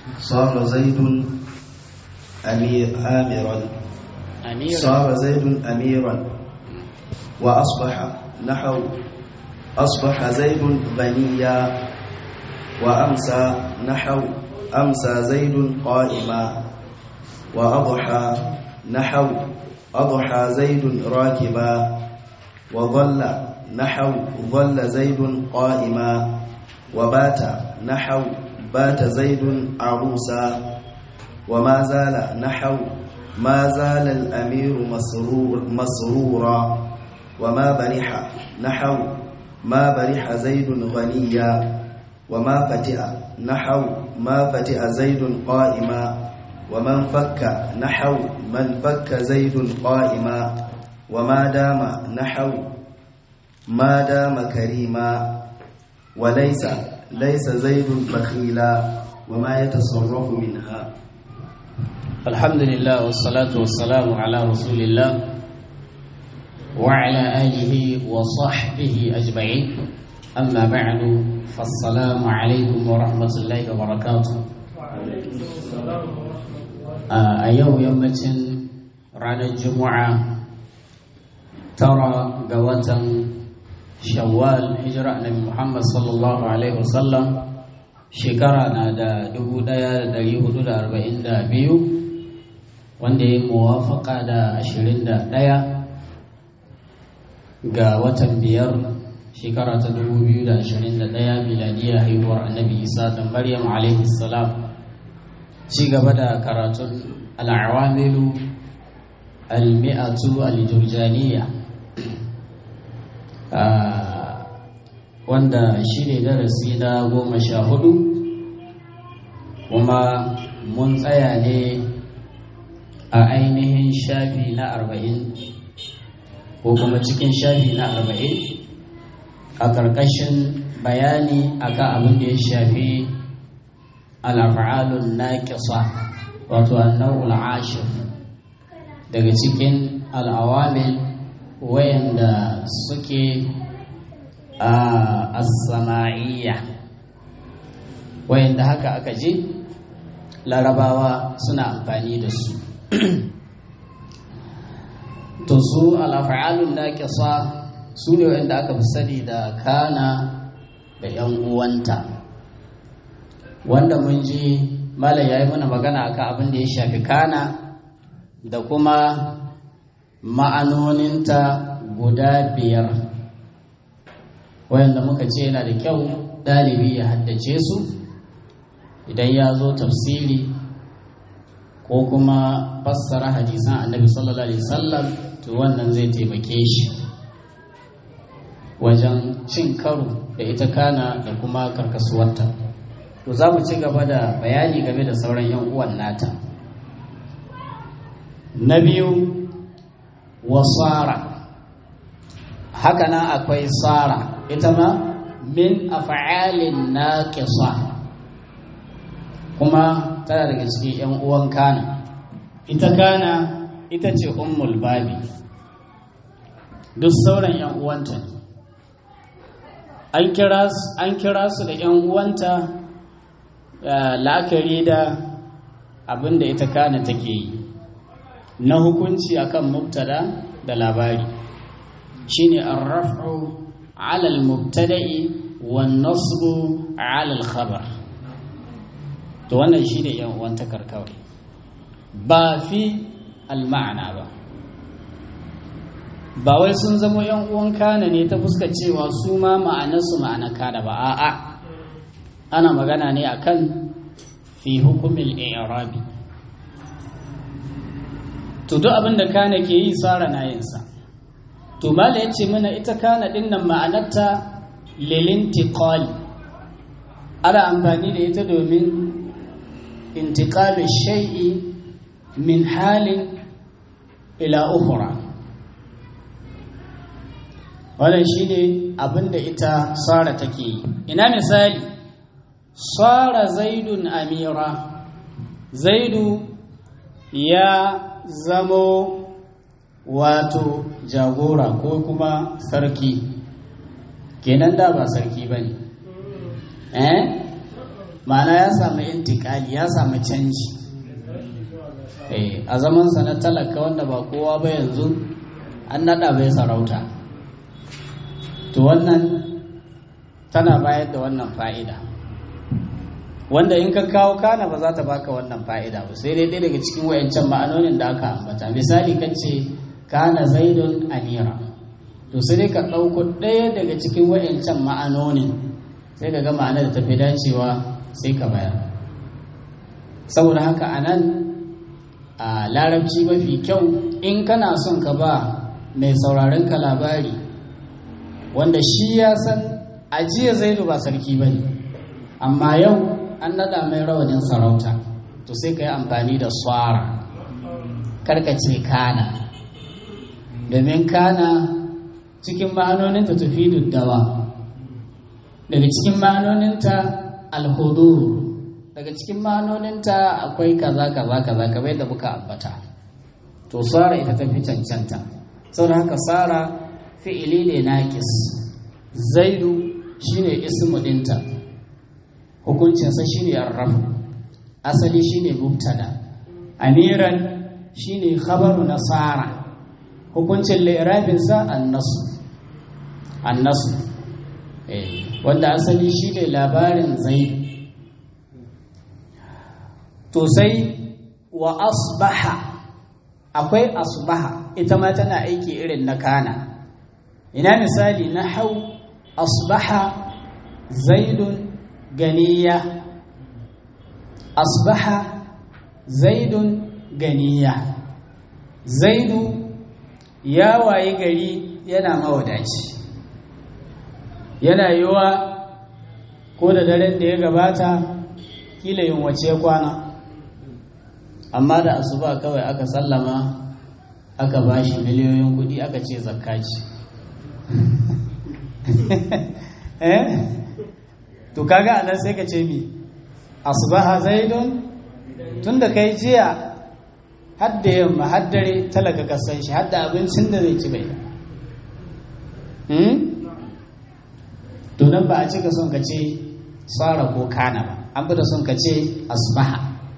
صار زيد أمير آمرا أميرا صار زيد أميرا وأصبح نحو أصبح زيد غنيا وأمسى نحو أمسى زيد قائما وأضحى نحو أضحى زيد راكبا وظل نحو ظل زيد قائما وبات نحو بات زيد عروسا وما زال نحو ما زال الأمير مسرور مسرورا وما برح نحو ما برح زيد غنيا وما فتئ نحو ما فتئ زيد قائما ومن فك نحو من فك زيد قائما وما دام نحو ما دام كريما وليس ليس زيد بخيلا وما يتصرف منها الحمد لله والصلاة والسلام على رسول الله وعلى آله وصحبه أجمعين أما بعد فالسلام عليكم ورحمة الله وبركاته a yau yammacin ranar juma'a tara ga watan shawwal hijira annabi muhammad sallallahu alaihi wasallam shekara na da 1442 wanda ya muwafaka da 21 ga watan biyar shekara ta 2021 miladiyar haihuwar annabi isa da maryam alaihi salam ci gaba da karatun al'awamilu al-mi'atu al-jurjaniya wanda shi ne darasi na goma sha hudu kuma mun tsaya ne a ainihin shafi na arba'in ko kuma cikin shafi na arba'in a ƙarƙashin bayani akan abin da ya shafi al'af'alun naƙisa wato annawul ashir daga cikin al'awamil wayanda suke a as-sama'iyya wayanda haka aka je larabawa suna amfani da su to su al'af'alun naƙisa su ne wayanda aka fi sani da kana da 'yan uwanta wanda mun ji malam ya yi mana magana akan abin da ya shafi kana da kuma ma'anoninta guda biyar wayanda muka ce yana da kyau ɗalibi ya haddace su idan ya zo tafsiri ko kuma fassara hadisan annabi sallallahu alaihi wasallam to wannan zai taimake shi wajen cin karo da ita kana da kuma karkasuwarta to za mu ci gaba da bayani game da sauran 'yan uwan nata na biyu wasara haka nan akwai sara ita ma min af'alin naqisa kuma tana daga cikin 'yan uwan kana ita kana ita ce ummul babi duk sauran 'yan uwanta ne an kira su da 'yan uwanta la'akari da abin da ita kana take yi na hukunci akan mubtada da labari shine ar-raf'u 'ala al-mubtada'i wan nasbu 'ala al-khabar to wannan shine yan uwan takarkawai ba fi al-ma'na ba ba wai sun zama yan uwan kana ne ta fuskar cewa su ma ma'anarsu ma'ana kana ba a'a ana magana ne akan fi hukumin i'rabi to duk abin da kana ke yi tsara na yinsa to mala ya ce mana ita kana din nan ma'anarta lilintiqali ana amfani da ita domin intiqalu shay'i min halin ila ukhra wannan shine abin da ita sara take yi ina misali sara zaidun amira zaidu ya zamo wato jagora ko kuma sarki kenan da ba sarki ba ne eh ma'ana ya samu intikali ya samu canji a zamansa na talaka wanda ba kowa ba yanzu an naɗa bai sarauta to wannan tana bayar da wannan fa'ida wanda in ka kawo kana ba za ta baka wannan fa'ida ba sai dai daga cikin wayancan ma'anonin da aka ambata misali kan ce kana zaidun amira to sai dai ka ɗauko ɗaya daga cikin wayancan ma'anonin sai ka ga ma'ana da tafi dacewa sai ka bayar saboda haka a nan a larabci mafi kyau in kana son ka ba mai sauraron ka labari wanda shi ya san ajiya zaidu ba sarki ba ne amma yau an naɗa mai rawanin sarauta to sai ka yi amfani da swara karkace kana domin kana cikin ma'anoninta tafi duddawa daga cikin ma'anoninta alhudur daga cikin ma'anoninta akwai kaza kaza kaza kamar yadda muka ambata to sara ita tafi cancanta saboda haka sara fi'ili ne naqis zaidu shine ismu dinta hukuncinsa shine arrafu asali shine mubtada amiran shine khabaru na sara hukuncin li'rabinsa annasu annasu eh wanda asali shine labarin zaidu to sai wa asbaha akwai asbaha ita ma tana aiki irin na kana ina misali na hau asbaha zaidun ganiya asbaha zaidun ganiya zaidu ya waye gari yana mawadaci yana yiwa ko da daren da ya gabata kila yin wace kwana amma da asuba kawai aka sallama aka bashi miliyoyin kudi aka ce zakkaci eh to kaga anan sai ka ce mi asbaha zaidun tunda kai jiya hadda yamma haddare talaka ka san shi hadda abincin da zai ci bai hmm? to nan ba a cika son ka ce tsara ko kana ba an fi da son ka ce asbaha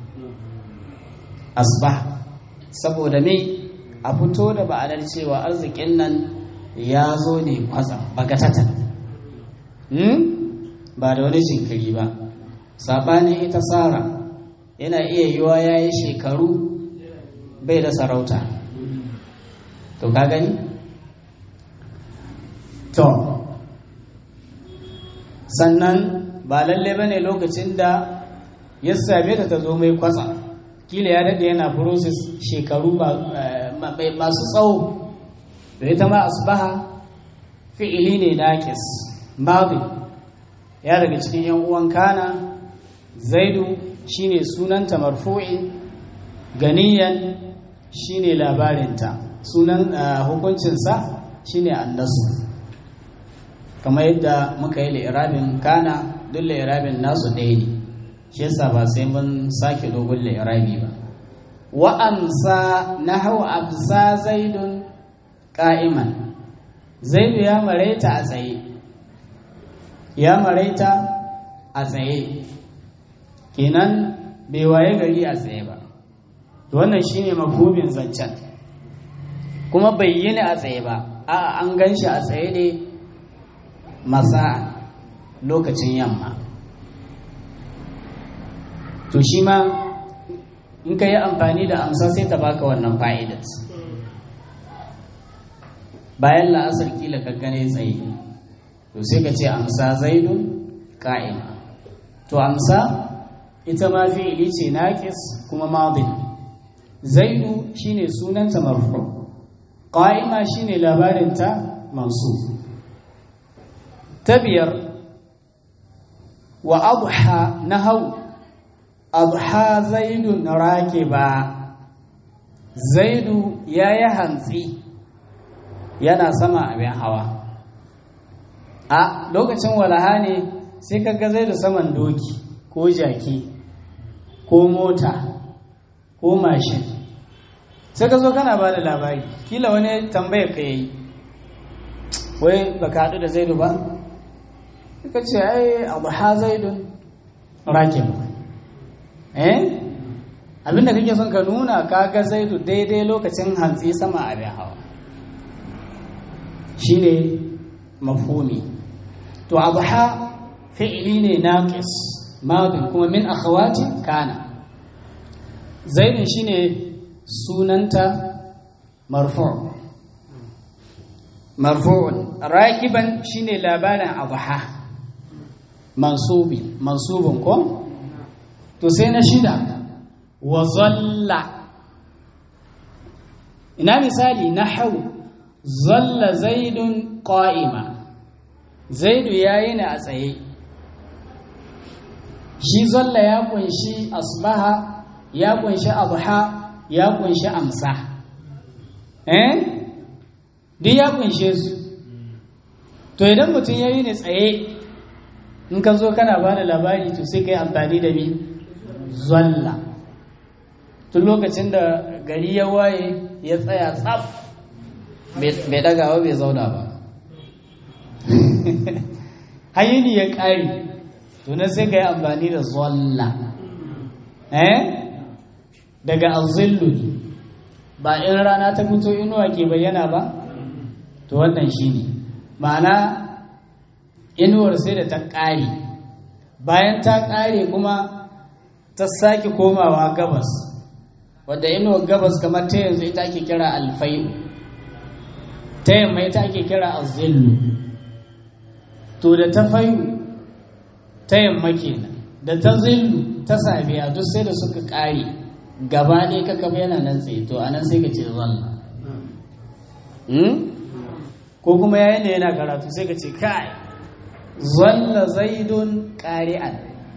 asbaha saboda me a fito da ba'anar cewa arzikin nan ya zo ne kwatsam bagatatan hmm? ba da wani jinkiri ba saɓanin ita tsara yana iya yiwa ya yi shekaru bai da sarauta to ka gani? to sannan ba lalle ba ne lokacin da ya same ta ta zo mai kwatsa kila ya daɗe yana process shekaru masu tsawo da ita ma asbaha fi'ili ne naƙis madi ya daga cikin yan uwan kana zaidu shine sunanta marfu'i ganiyan shine labarinta sunan hukuncinsa shine annasu kamar yadda muka yi li'irabin kana duk li'irabin nasu ɗaya ne shi yasa ba sai mun sake dogon li'irabi ba wa amsa nahau absa zaidun qa'iman zaidu ya maraita a tsaye ya maraita a tsaye kenan bai waye gari a tsaye ba wannan shine mafhumin zancen kuma bai yi ni a tsaye ba a'a an gan shi a tsaye ne masa lokacin yamma to shi ma in ka yi amfani da amsa sai ta baka wannan fa'idat bayan la'asar kila ka gane tsaye to sai ka ce amsa zaidun ka'ima to amsa ita ma fi'ili ce naqis kuma madin zaidu shine sunanta marfu qa'ima shine labarinta mansub ta biyar wa adha nahau adha zaidun rakiba zaidu yayi hantsi yana sama abin hawa a lokacin walaha ne sai kaga zaidu saman doki ko jaki ko mota ko mashin sai ka zo kana ba da labari kila wani tambaya ka yi wai ba ka haɗu da zaidu ba suka ce ai abu ha zaidun rakib eh abinda kake son ka nuna kaga zaidu daidai lokacin hantsi sama abin hawa shine mafhumi to adha fi'li ne naqis madin kuma min akhawati kana zaidun shine sunanta marfu' marfu'un rakiban shine labarin adha mansubi mansubun ko to sai na shida wa zalla ina misali nahwu zalla zaidun qa'ima zaidu yayi ne a tsaye shi zalla ya kunshi asbaha ya kunshi adha ya kunshi amsa eh duk ya kunshe su to idan mutum yayi ne tsaye in ka zo kana bada labari to sai kai amfani da mi zalla tun lokacin da gari ya waye ya tsaya tsaf bai dagawa bai zauna ba hayini ya ƙari tunan sai ka yi amfani da zalla eh daga azillu ba in rana ta fito inuwa ke bayyana ba to wannan shi ne ma'ana inuwar sai da ta ƙare bayan ta ƙare kuma ta sake komawa gabas wadda inuwar gabas kamar ta yanzu ita ake kira alfai'u ta yamma ita ake kira azillu to da ta fayu ta yamma kenan da ta zillu ta safiya duk sai da suka ƙare gaba ne ka kaba yana nan tsaye to anan sai ka ce zalla ko kuma yayin da yana karatu sai ka ce kai zalla zaidun ƙari'an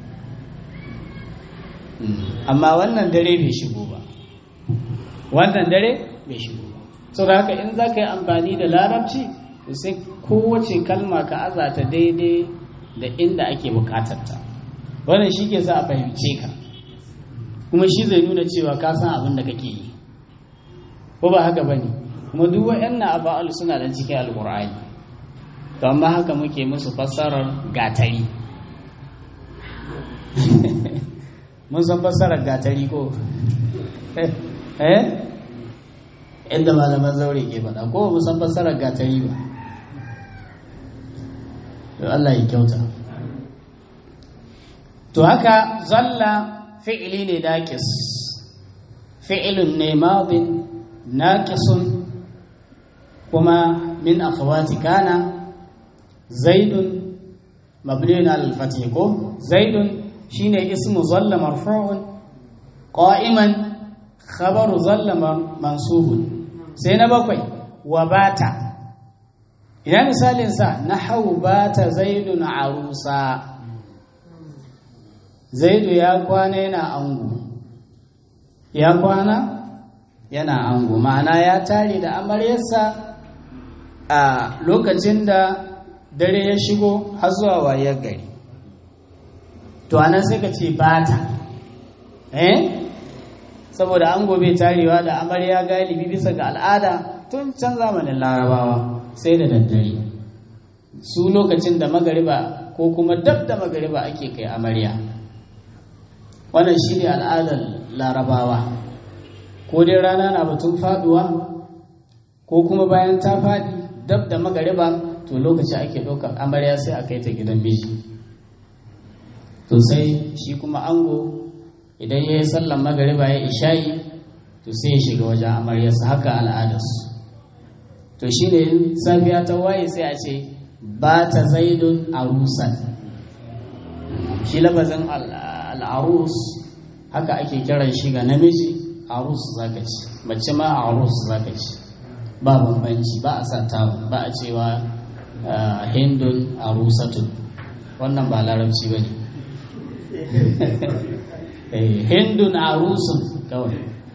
amma wannan dare bai shigo ba wannan dare bai shigo ba so da haka in za ka yi amfani da larabci to sai kowace kalma ka azata daidai da inda ake bukatarta wannan shi ke sa a fahimce ka kuma shi zai nuna cewa ka san abin da kake yi ko ba haka ba ne kuma duk wa'yan aba'al suna da cikin alkur'ani to amma haka muke musu fassarar gatari mun san fassarar gatari ko eh inda malaman zaure ke faɗa ko mun san fassarar gatari ba to Allah ya kyauta to haka zalla fi'ili ne naqis fi'ilun ne madin naqisun kuma min akhawati kana zaidun mabniun ala al-fath ko zaidun shine ismu zalla marfu'un qa'iman khabaru zalla mansubun sai na bakwai wa bata ina misalin sa nahwu bata zaidun arusa zaidu ya kwana yana ango ya kwana yana ango ma'ana ya tare da amaryarsa a lokacin da dare ya shigo har zuwa wayar gari to anan sai ka ce bata eh saboda ango bai tarewa da amarya galibi bisa ga al'ada tun can zamanin larabawa sai da daddare su lokacin da magariba ko kuma dab da magariba ake kai amarya wannan shi ne al'adar larabawa ko dai rana na batun faduwa ko kuma bayan ta faɗi dab da magariba to lokaci ake ɗaukar amarya sai a kai ta gidan miji to sai shi kuma ango idan ya yi sallan magariba ya ishayi to sai ya shiga wajen amaryarsa haka al'adarsu to shi ne safiya ta waye sai a ce ba ta zaidun arusan shi lafazin al'arus haka ake kiran shi ga namiji arus zaka ci mace ma arus zaka ci ba bambanci ba a sa tawun ba a cewa hindun arusatun wannan ba larabci ba ne hindun arusun kawai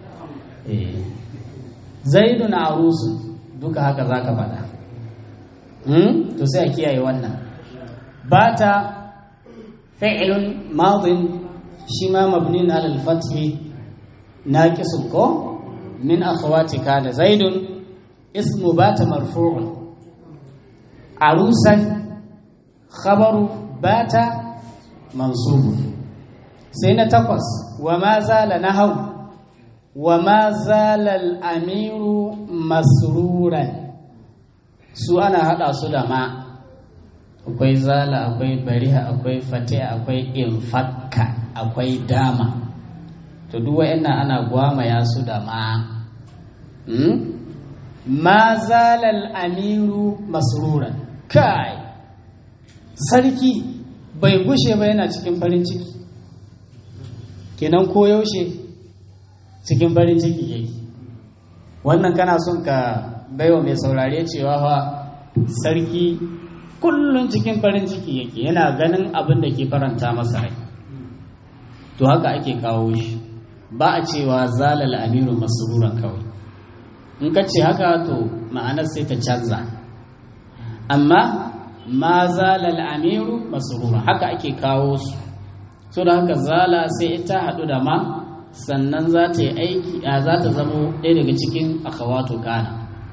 zaidun arusun duka haka za ka faɗa to sai a kiyaye wannan ba ta fi'ilun madin shi ma mabnin alal fathi naqisun ko min akhawati kana zaidun ismu bata marfu'un arusan khabaru bata mansubun sai na takwas wa ma zala na hau wa ma zala al'amiru masruran su ana haɗa su da ma akwai zala akwai bariha akwai fatiha akwai infakka akwai dama to duk wa'annan ana gwamaya su da ma ma zala al'amiru masruran kai sarki bai gushe ba yana cikin farin ciki kenan ko yaushe cikin farin ciki yake wannan kana son ka baiwa mai saurare cewa fa sarki kullum cikin farin ciki yake yana ganin abin da ke faranta masa rai to haka ake kawo shi ba a cewa zalal amiru masruran kawai in ka ce haka to ma'anar sai ta canza amma ma zalal amiru masrura haka ake kawo su so da haka zala sai ita haɗu da ma sannan za ta yi aiki a za ta zamo ɗaya daga cikin akhawatu kana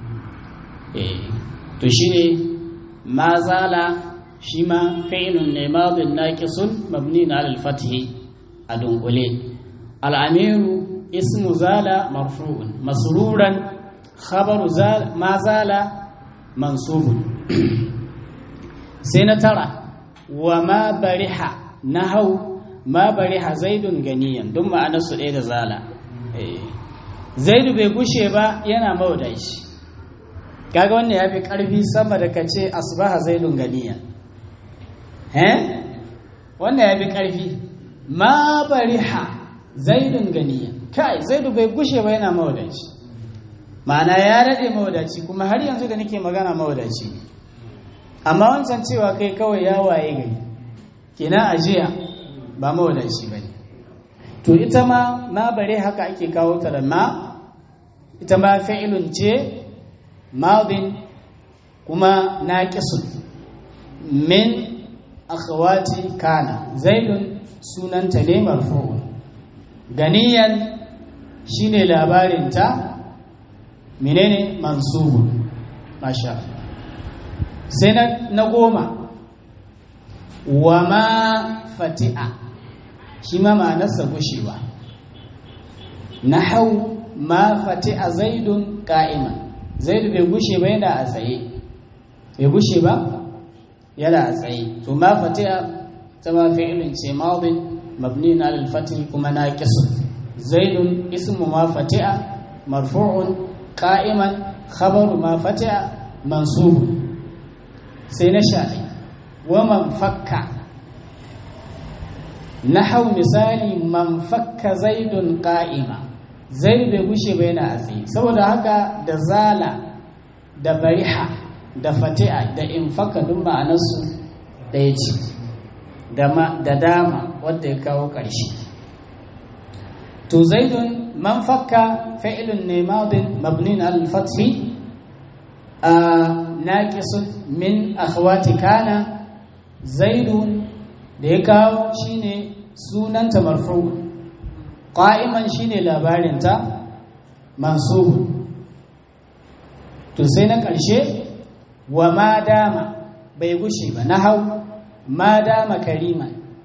to shine ma zala shi ma fi'lun ne madin naqisun mabni na al-fathi a dunkule al-amiru ismu zala marfu'un masruran khabaru zala ma zala mansubun sai na tara wa ma bariha nahau ma bariha zaidun ganiyan duk ma'anarsu ɗaya da zala zaidu bai gushe ba yana mawadaci kaga wannan ya fi ƙarfi sama da ka ce asbaha zaidun ganiyan eh wannan ya fi ƙarfi ma bariha zaidun ganiyan kai zaidu bai gushe ba yana mawadaci ma'ana ya daɗe mawadaci kuma har yanzu da nake magana mawadaci amma wancan cewa kai kawai ya waye gari kenan ajiya ba mawadaci ba ne to ita ma ma bare haka ake kawo ta da ma ita ma fa'ilun ce madin kuma naqisun min akhawati kana zaidun sunanta ne marfu'un ganiyan shine labarin ta menene mansubun masha sai na goma wa ma fati'a shi ma ma'anarsa gushewa na hau ma fati'a zaidun ka'iman zaidu bai gushe ba yana a tsaye bai gushe ba yana a tsaye to ma fati'a ta ma fi'ilin ce ma'ubin mabni na alfatin kuma na kisu zaidun ismu ma fati'a marfu'un ka'iman khabaru ma fati'a mansubun sai na sha wa man fakka na hau misali man fakka zaidun ƙa'ima zai bai gushe bai na tsaye saboda haka da zala da bariha da fati'a da in fakka duk ma'anarsu ɗaya ce da dama wadda ya kawo ƙarshe to zaidun man fakka fa'ilun ne madin mabnin al-fathi a naqisun min akhwati kana zaidun da ya kawo shine sunanta marfu qa'iman shine labarinta mansubu to sai na ƙarshe wa ma dama bai gushe ba na hau ma dama karima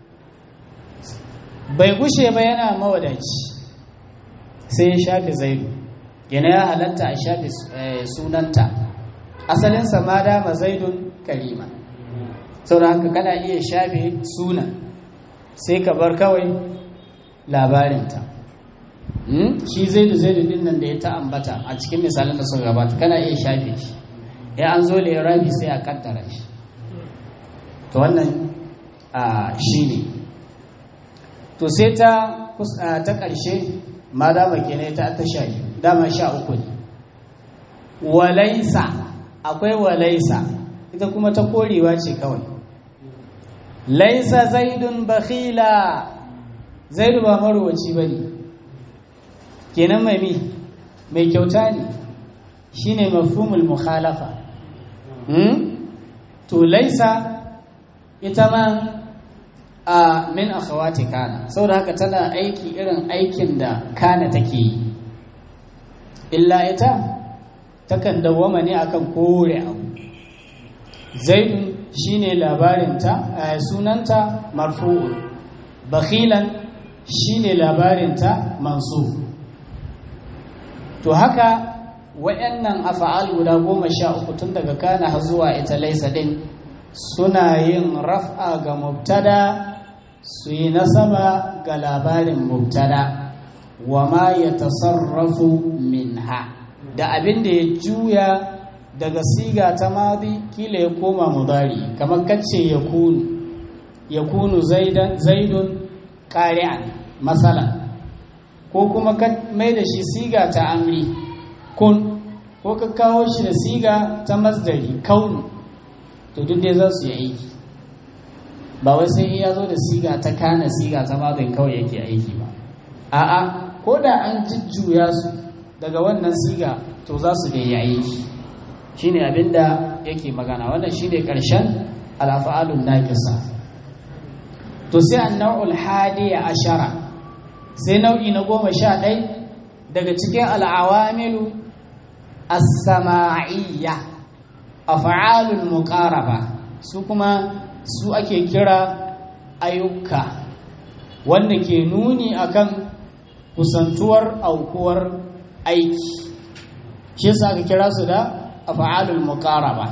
bai gushe ba yana mawadaci sai ya shafi zaidu yana ya halatta a shafi sunanta asalinsa ma dama zaidun karima saboda haka kana iya shafe sunan sai ka bar kawai labarinta shi zaidu zaidu din nan da ya ta ambata a cikin misalin da suka gabata kana iya shafe shi ya an zo rabi sai a kaddara shi to wannan shi ne to sai ta ta ƙarshe ma dama ke ne ta ta sha dama sha uku ne walaisa akwai walaisa ita kuma ta korewa ce kawai laisa zaidun bakhila zaidu ba marowaci ba ne kenan mai mi mai kyauta ne shine mafhumul mukhalafa to laisa ita ma a min akhawati kana saboda haka tana aiki irin aikin da kana take yi illa ita takan dawwama ne akan kore abu zaidun shine labarinta sunanta marfu'un bakhilan shine labarinta mansuf to haka wayannan afa'al guda goma sha uku tun daga kana har zuwa ita laisa din suna yin raf'a ga mubtada su yi nasaba ga labarin mubtada wa ma ya tasarrafu minha da abin da ya juya daga siga ta madi kila ya koma mudari kamar kacce ya kunu ya kunu zaidun ƙari'an matsala ko kuma ka mai da shi siga ta amri kun ko ka kawo shi da siga ta masdari kaunu to duk dai za su yi aiki ba wai sai ya zo da siga ta kana siga ta madin kawai yake aiki ba a'a ko da an jujjuya su daga wannan siga to za su da yi aiki shine abinda yake magana wannan shine karshen alafa'alun naqisa to sai an-naw'ul hadiya ashara sai nau'i na goma sha ɗai daga cikin al'awamilu as-sama'iyya af'alul muqaraba su kuma su ake kira ayyuka wanda ke nuni akan kusantuwar aukuwar aiki shi yasa aka kira su da af'alul muqaraba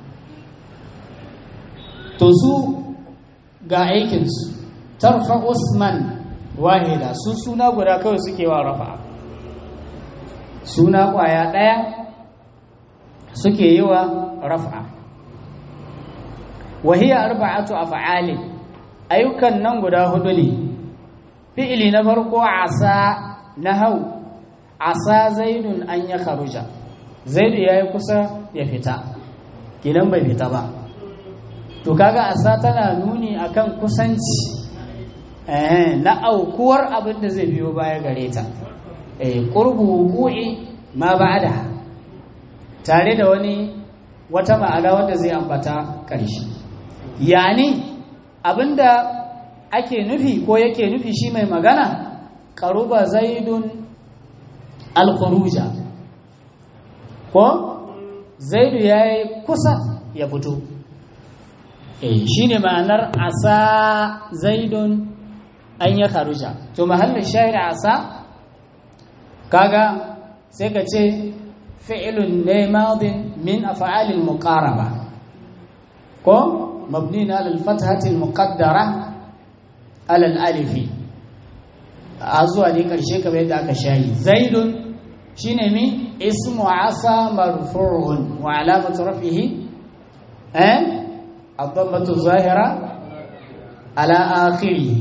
to su ga aikin su tarfa usman wahida su suna guda kawai suke wa rafa suna kwaya daya suke yi wa rafa wahiya arba'atu af'alin ayyukan nan guda hudu ne fi'ili na farko asa nahau asa zaidun an ya kharuja zaidu yayi kusa ya fita kinan bai fita ba to kaga asa tana nuni akan kusanci eh na aukuwar abin da zai biyo baya gare ta eh qurbu wuqu'i ma ba'da tare da wani wata ma'ana wanda zai ambata karshe yani abinda ake nufi ko yake nufi shi mai magana qaruba zaidun al-khuruja ko zaidu yayi kusa ya fito eh shine ma'anar asa zaidun an ya kharuja to mahallin shahid asa kaga sai ka ce fi'lun ne madin min af'alil muqaraba ko mabni ala al-fathati al-muqaddara ala al-alifi a zuwa ne karshe kamar yadda aka shayi zaidun shine mi ismu asa marfu'un wa alamatu rafihi eh الضمة الظاهرة على آخره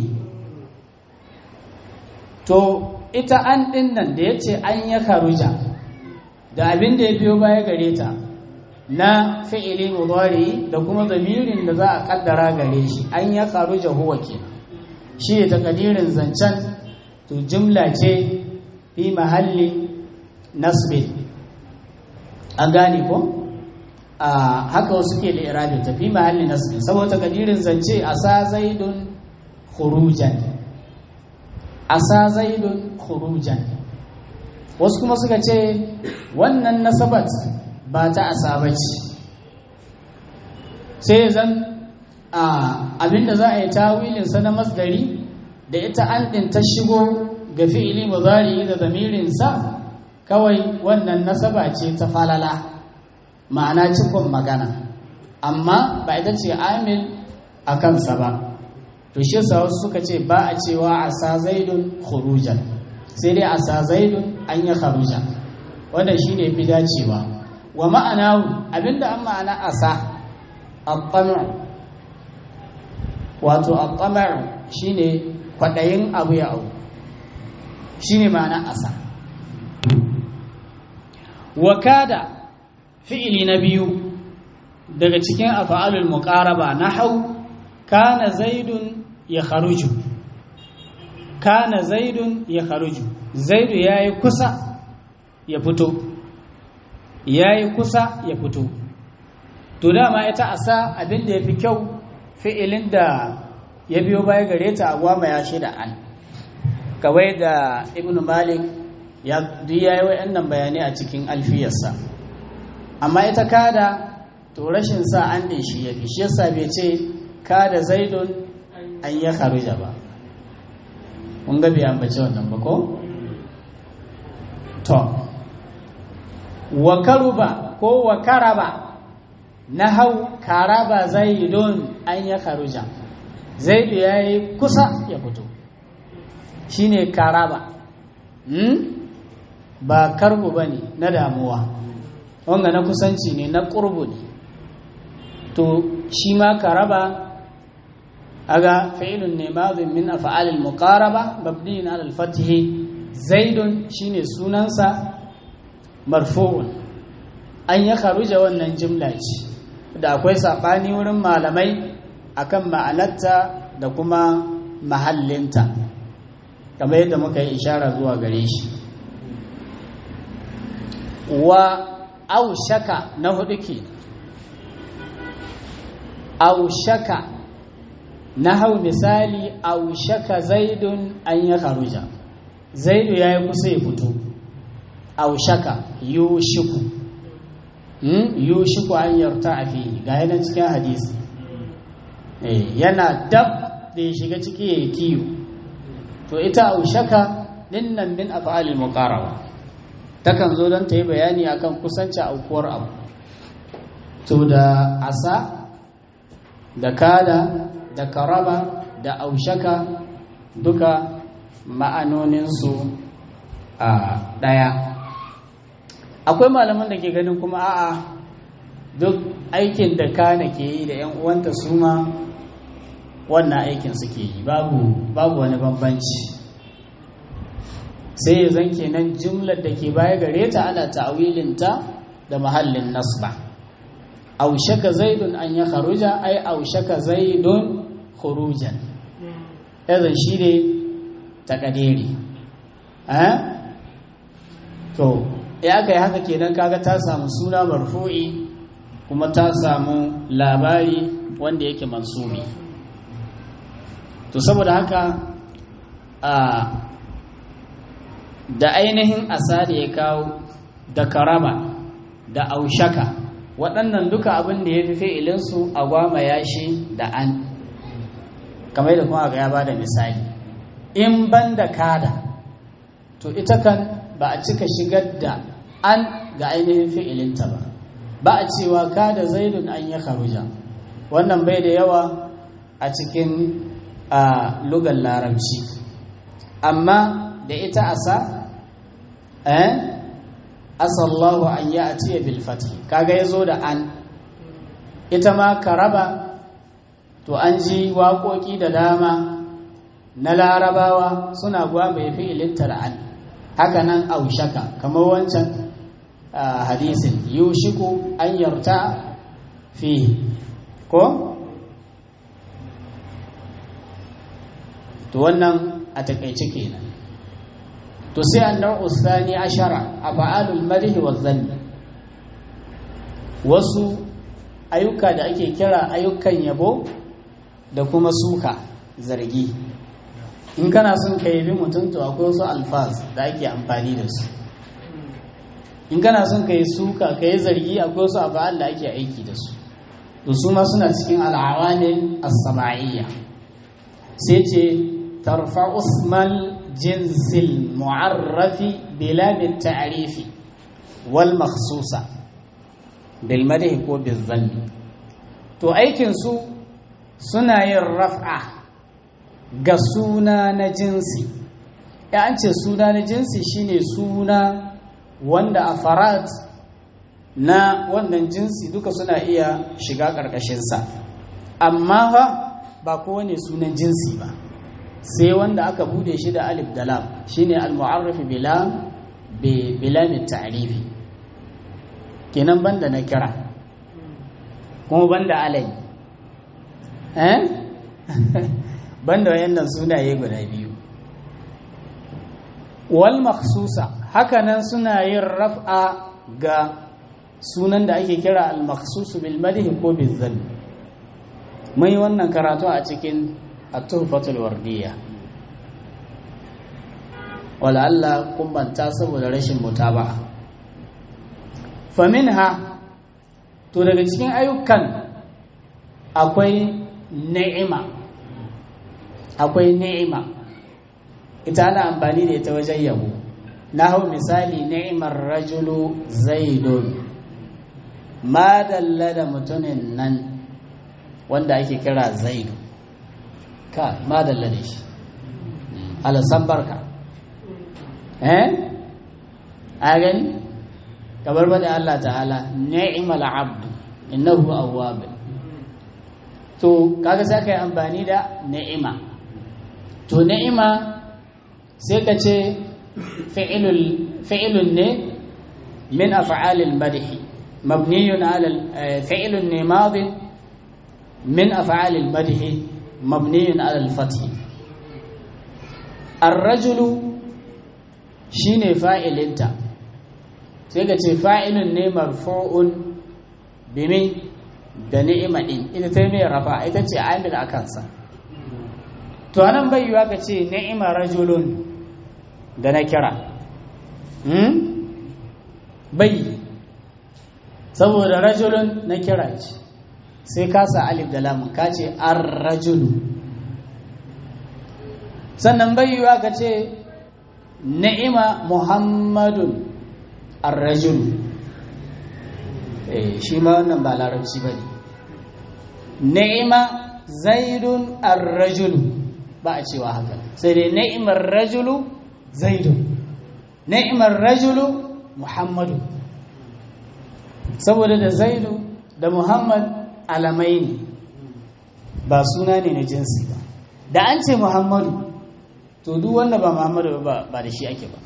to ita an ɗin nan da ya ce an ya karuja da abin da ya biyo baya gare ta na fi'ili mudari da kuma zamirin da za a kaddara gare shi an ya karuja huwa ke shi ya takadirin zancen to jumla ce fi mahalli nasbin an gane ko a haka wasu ke da irabin tafi mahalli nasbin saboda takadirin zance asa zaidun khurujan asa zaidun khurujan wasu kuma suka ce wannan nasabat ba ta asa bace sai zan abinda za a yi tawilin sa na masdari da ita an ɗin ta shigo ga fi'ili mudari da zamirin sa kawai wannan nasaba ce ta falala ma'ana cikon magana amma ba ita ce amil a kansa ba to shi yasa wasu suka ce ba a cewa asa zaidun khurujan sai dai asa zaidun an yi kharuja wanda shine fi dacewa wa ma'ana abinda an ma'ana asa at-tamu wato at-tamu shine kwadayin abu ya au shine ma'ana asa wa kada fi'ili na biyu daga cikin af'alul muqaraba nahau kana zaidun ya kharuju kana zaidun ya kharuju zaidu yayi kusa ya fito yayi kusa ya fito to dama ita asa abin da yafi kyau fi'ilin da ya biyo baya gare ta agwama ya shida an kawai da ibnu malik ya duk yayi wayannan bayanai a cikin alfiyarsa amma ita kada to rashin sa an din shi yafi shi yasa bai ce kada zaidun an ya kharuja ba mun ga bai ambaci wannan ba ko to wa karuba ko wa karaba na hau karaba zaidun an ya karuja zaidu ya yi kusa ya fito shine karaba hmm? ba karbu ba ne na damuwa wanga na kusanci ne na ƙurbu ne to shi ma karaba aga fi'ilun ne madhin min af'alil muqaraba mabniyin ala al-fath zaidun shine sunansa marfu'un an ya kharuja wannan jimla ce da akwai sabani wurin malamai akan ma'anarta da kuma mahallinta kamar yadda muka yi ishara zuwa gare shi wa aushaka na hudu ke aushaka na hau misali aushaka zaidun an ya haruja zaidu ya yi kusa ya fito aushaka yushiku yushiku an yarta a fiye ga yanar cikin hadisi yana dab da ya shiga ciki ya yi kiyo to ita aushaka dinnan min af'alil muqarraba takan zo don ta yi bayani akan kusanci aukuwar abu to da asa da kada da karaba da aushaka duka ma'anoninsu a ɗaya akwai malaman da ke ganin kuma a'a duk aikin da kana ke yi da 'yan uwanta su ma wannan aikin suke yi babu babu wani bambanci sai ya zan kenan jumlar da ke baya gare ta ana ta'awilinta da mahallin nasba aushaka zaidun an ya kharuja ai aushaka zaidun khurujan idan shi ne takadiri eh to ya aka yi haka kenan kaga ta samu suna marfu'i kuma ta samu labari wanda yake mansubi to saboda haka a da ainihin asa da ya kawo da karama da aushaka waɗannan duka abin da ya fi fi'ilinsu a gwama yashi da an kamar da kuma ya ba da misali in ban da kada to ita kan ba a cika shigar da an ga ainihin fi'ilinta ba ba a cewa kada zaidun an ya karuja wannan bai da yawa a cikin lugar larabci amma da ita asa eh asallahu an ya atiya bil fathi kaga yazo da an ita ma karaba to an ji waƙoƙi da dama na larabawa suna guwa bai fi ilinta da an haka nan aushaka kamar wancan hadisin yushiku an yarta fi ko to wannan a takaice kenan to sai annar usani ashara a fa'alul marihi wa zanni wasu ayyuka da ake kira ayyukan yabo da kuma suka zargi in kana son ka yabi mutum to akwai wasu alfaz da ake amfani da su in kana son ka yi suka ka yi zargi akwai wasu afa'al da ake aiki da su to su ma suna cikin al'awanin as-sama'iyya sai ce tarfa usmal jinsil mu'arrafi bila min ta'rifi wal makhsusa bil madhi ko bil zanni to aikin su suna yin raf'a ga suna na jinsi ya an ce suna na jinsi shine suna wanda a farad na wannan jinsi duka suna iya shiga ƙarƙashinsa amma fa ba kowane sunan jinsi ba sai wanda aka bude shi da alif da lam shine al-mu'arraf bila bila mit ta'rifi kenan banda na kira kuma banda alai eh banda wayannan sunaye guda biyu wal makhsusa hakanan suna yin raf'a ga sunan da ake kira al makhsus bil madh ko bil zann mai wannan karatu a cikin at-tuhfatul wardiyya wala Allah kumbanta saboda rashin mutaba'a faminha to daga cikin ayyukan akwai ni'ima akwai ni'ima ita ana amfani da ita wajen yabo na hau misali ni'imar rajulu zaidun ma dalla da mutumin nan wanda ake kira zaidu ka ma dalla da shi alasan barka eh a gani kamar bada Allah ta'ala ni'mal abdu innahu awwab to kaga sai kai amfani da ni'ima to ni'ima sai ka ce fi'ilul fi'ilun ne min af'alil madh mabniyun ala fi'ilun ne madin min af'alil madh mabniyun ala al-fath ar-rajulu shine fa'ilinta sai ka ce fa'ilun ne marfu'un bimi da ni'ima din ita ta mai rafa ita ce amil a kansa to anan bai yiwa ka ce ni'ima rajulun da na kira hmm? bai saboda rajulun na kira ce sai ka sa alif da lamun ka ce ar rajulu sannan bai yiwa ka ce ni'ima muhammadun ar-rajulu shi ma wannan ba larabci ba ne ni'ima zaidun ar-rajulu ba a cewa haka sai dai ni'imar rajulu zaidun ni'imar rajulu muhammadu saboda da zaidu da muhammad alamai ne ba suna ne na jinsi ba da an ce muhammadu to duk wanda ba muhammadu ba da shi ake ba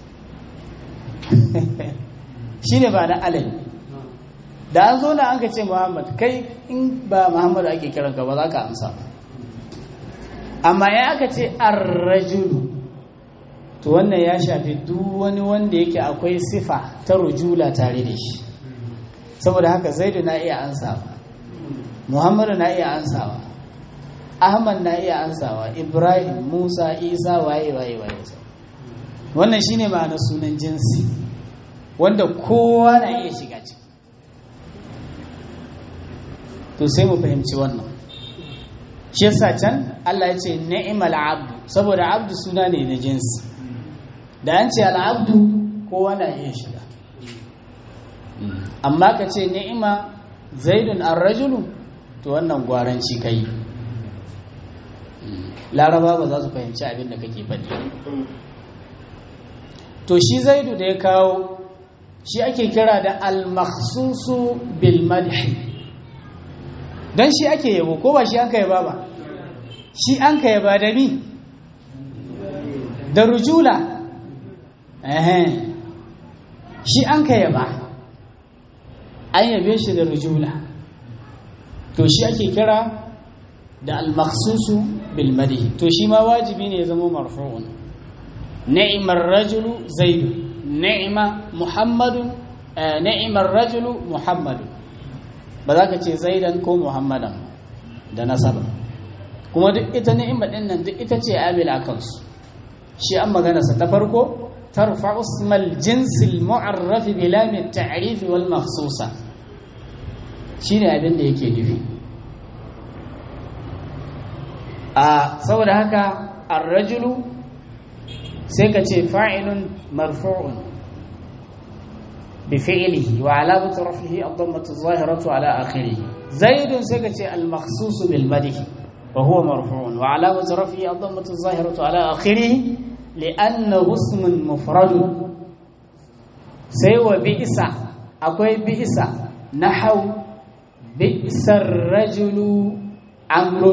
shi ne ba da alal da an zo na an ka ce muhammad kai in ba muhammadu ake kiranka ba za ka amsa amma ya aka ce arrajulu to wannan ya shafi duk wani wanda yake akwai sifa ta rujula tare da shi saboda haka zaidu na iya ansawa muhammadu na iya ansawa ahmad na iya ansawa ibrahim musa isa waye waye waye wannan shine ma'anar sunan jinsi wanda kowa na iya shiga ciki to sai mu fahimci wannan shi yasa can Allah ya ce ni'mal abdu saboda abdu suna ne na jinsi da an ce al'abdu kowa na iya shiga amma ka ce ni'ima zaidun ar-rajulu to wannan gwaranci kai laraba ba za su fahimci abin da kake faɗi to shi zaidu da ya kawo shi ake kira da al-makhsusu bil madhi dan shi ake yabo ko ba shi an ka yaba ba shi an ka yaba da ni da rujula eh shi an ka yaba an yabe shi da rujula to shi ake kira da al-makhsusu bil madhi to shi ma wajibi ne ya zama marfu'un ni'mar rajulu zaidu ni'ma muhammadun ni'mar rajulu muhammadun ba za ka ce zaidan ko muhammadan da nasaba kuma duk ita ni'ima din nan duk ita ce amil a kansu shi an magana sa ta farko tarfa usmal jinsil mu'arraf bi lam at-ta'rif wal makhsusa shine abin da yake nufi a saboda haka ar-rajulu sai ka ce fa'ilun marfu'un بفعله وعلامة رفعه الضمة الظاهرة على آخره زيد سكت المخصوص بالمدح وهو مرفوع وعلامة رفعه الضمة الظاهرة على آخره لأنه اسم مفرد سيوى بئس أكوي بئس نحو بئس الرجل عمرو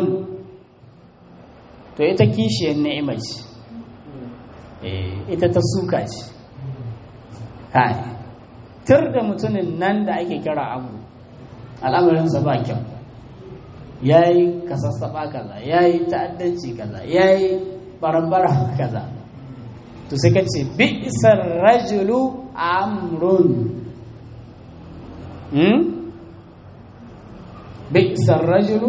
to ita kishiyar ni'imar ce ita ta suka ce kai tur da mutumin nan da ake kira abu al'amarinsa ba kyau ya yi kasassaɓa kaza ya yi ta'addanci kaza ya yi barambara kaza to sai ka ce bi'isar rajulu amrun bi'isar rajulu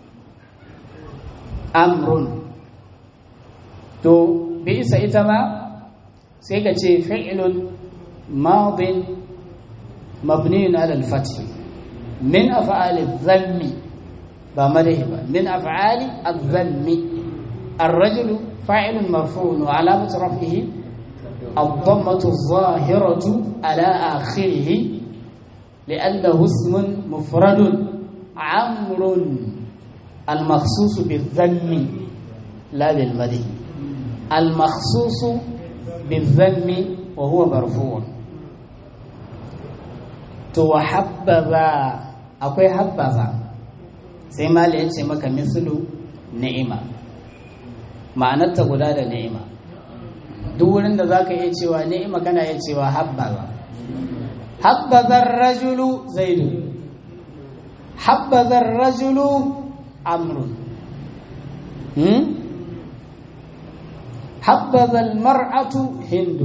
amrun to bi'isa ita ma sai ka ce fi'ilun madin مبني على الفتح من أفعال الذم بمره من أفعال الذم الرجل fa'ilun marfu'un wa alamatu raf'ihi الضمة الظاهرة على آخره لأنه اسم مفرد عمرو المخصوص بالذم لا بالمدح المخصوص بالذم وهو مرفوع تو حبذا akwai habbaza sai mali ya ce maka mislu ni'ima ma'anarta guda da ni'ima duk wurin da zaka iya cewa ni'ima kana iya cewa habbaza habbazar rajulu zaidu habbazar rajulu amrun hmm? habbazar mar'atu hindu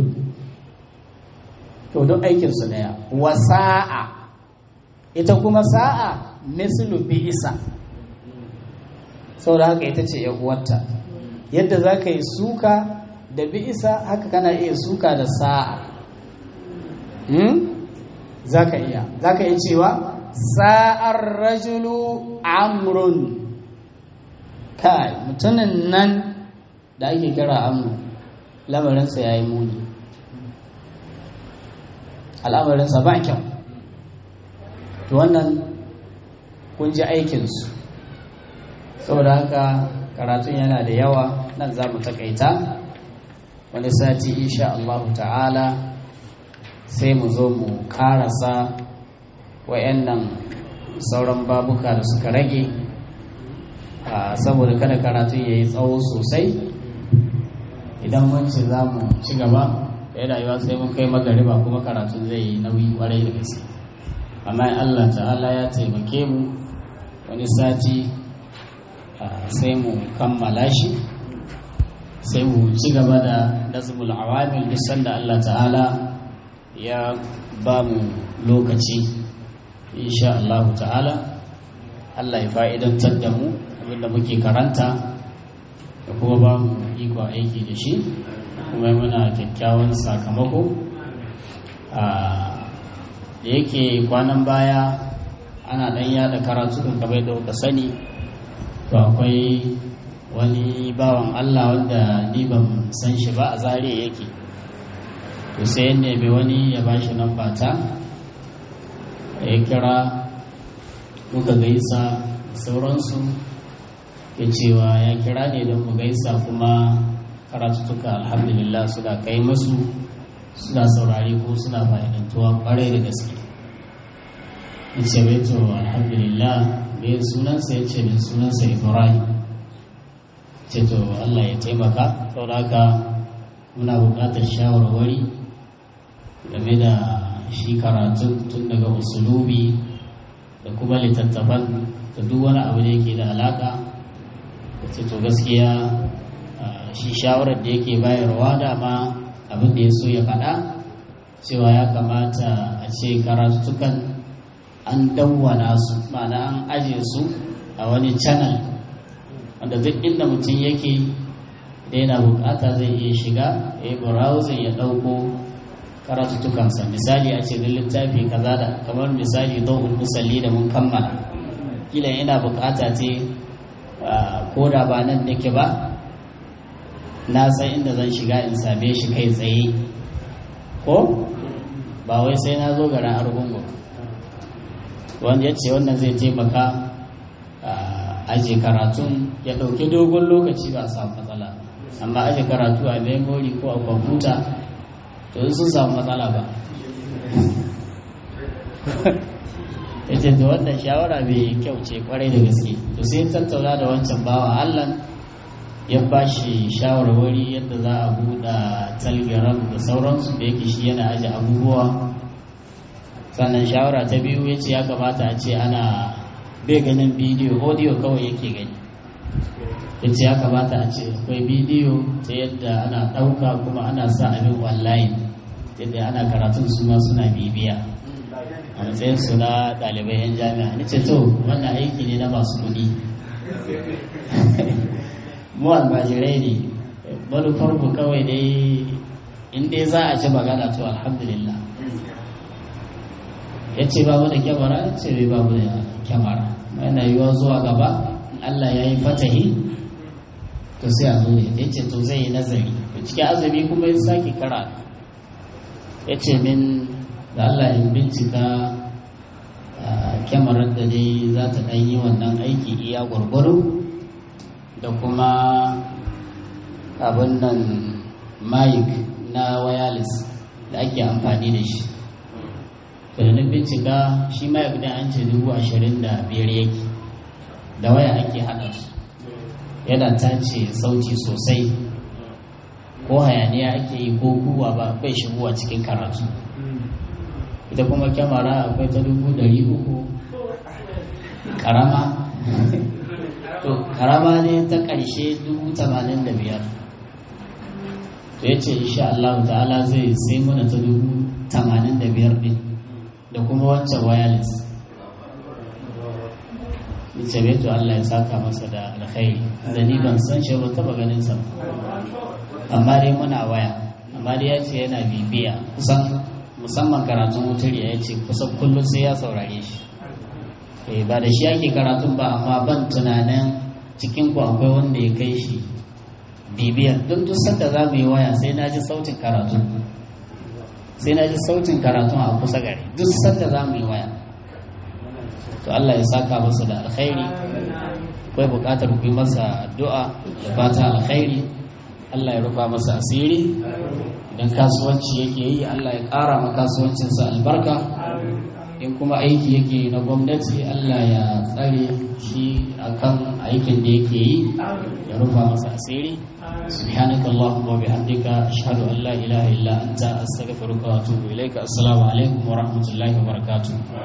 to don aikinsu daya wa sa'a ita kuma sa'a mislu bi isa saboda haka ita ce uwarta yadda za ka yi suka da bi isa haka kana iya suka da sa'a hmm? za ka iya za ka iya cewa sa'ar rajulu amrun kai mutumin nan da ake kira amru lamarinsa ya yi muni al'amarinsa ba kyau to wannan kun ji aikinsu saboda haka karatun yana da yawa nan za mu takaita wani sati insha Allah ta'ala sai mu zo mu karasa wayannan sauran babuka da suka rage saboda kada karatun ya yi tsawo sosai idan mun ce za mu ci gaba da ya rayuwa sai mun kai magariba kuma karatun zai yi nauyi kwarai da gaske amma Allah ta'ala ya taimake mu wani sati sai mu kammala shi sai mu ci gaba da nazmul awamil duk sanda Allah ta'ala ya ba mu lokaci insha Allah ta'ala Allah ya fa'idantar da mu abinda muke karanta da kuma ba mu iko aiki da shi kuma muna kyakkyawan sakamako da yake kwanan baya ana ɗan yada karatu kan kamar da kuka sani to akwai wani bawan Allah wanda ni ban san shi ba a zare yake to sai ne bai wani ya ba shi nan bata ya kira muka gaisa sauransu ya cewa ya kira ne don mu gaisa kuma karatuttuka alhamdulillah suna kai masu suna saurari ko suna fa'idantuwa kwarai da gaske ya ce bai to alhamdulillah bai sunansa ya ce mai sunansa ibrahim ce to allah ya taimaka sauraka muna buƙatar shawarwari game da shi karatun tun daga usulubi da kuma littattafan da duk wani abu da yake da alaƙa ce to gaskiya shi shawarar da yake bayarwa dama abin da ya so ya faɗa cewa ya kamata a ce karatutukan an dawwana su ma'ana an aje su a wani channel wanda duk inda mutum yake da yana bukata zai iya shiga ya yi browsing ya ɗauko karatutukansa misali a ce littafi kaza da kamar misali don musalli da mun kammala kila yana bukata ce ko da ba nan nake ba na san inda zan shiga in same shi kai tsaye ko ba wai sai na zo garin argungu wanda ya ce wannan zai taimaka aje karatun ya ɗauki dogon lokaci ba a samu matsala amma aje karatu a memory ko a kwamfuta to sun samu matsala ba ya ce da wannan shawara mai kyau ce kwarai da gaske to sai tattauna da wancan bawa allah ya ba shi shawarwari yadda za a buɗa telegram da sauransu da yake shi yana aje abubuwa sannan shawara ta biyu ya ce ya kamata a ce ana bai ganin bidiyo audio kawai yake gani ya ce ya kamata a ce akwai bidiyo ta yadda ana ɗauka kuma ana sa abin online yadda ana karatun su ma suna bibiya a matsayin su na ɗalibai 'yan jami'a ni ce to wannan aiki ne na masu kuɗi mu almajirai ne manufar mu kawai dai in dai za a ci magana to alhamdulillah ya ce babu da kyamara ya ce bai babu da kyamara yana yiwuwa zuwa gaba Allah ya yi fatahi to sai a zo da ya ce to zai yi nazari cikin azumi kuma ya sake kara ya ce min da Allah in bincika kyamarar da dai za ta ɗan yi wannan aiki iya gwargwaro da kuma abin nan mic na wireless da ake amfani da shi da na bincika shi mic da an ce dubu ashirin da biyar yake da waya ake haɗa su yana tace sauti sosai ko hayaniya ake yi ko kuwa ba bai shigowa cikin karatu ita kuma kyamara akwai ta dubu dari uku karama to karama ne ta ƙarshe dubu tamanin da biyar to ya ce insha Allah ta'ala zai sai mana ta dubu tamanin da biyar ɗin da kuma wancan wireless ce bai to Allah ya saka masa da alkhairi da ni ban san shi ba taba ganin sa amma dai muna waya amma dai ya ce yana bibiya kusan musamman karatun wutar ya ce kusan kullum sai ya saurare shi eh ba da shi ake karatun ba amma ban tunanin cikin ku akwai wanda ya kai shi bibiyar duk duk sanda za mu yi waya sai na ji sautin karatu sai na ji sautin karatun a kusa gare duk sanda za mu yi waya to Allah ya saka masa da alkhairi akwai buƙatar ku yi masa addu'a da fata alkhairi Allah ya rufa masa asiri idan kasuwanci yake yi Allah ya ƙara ma kasuwancinsa albarka in kuma aiki yake yi na gwamnati Allah ya tsare shi akan aikin da yake yi ya rufa masa asiri سبحانك اللهم وبحمدك أشهد أن لا إله إلا أنت أستغفرك وأتوب إليك السلام عليكم ورحمة الله وبركاته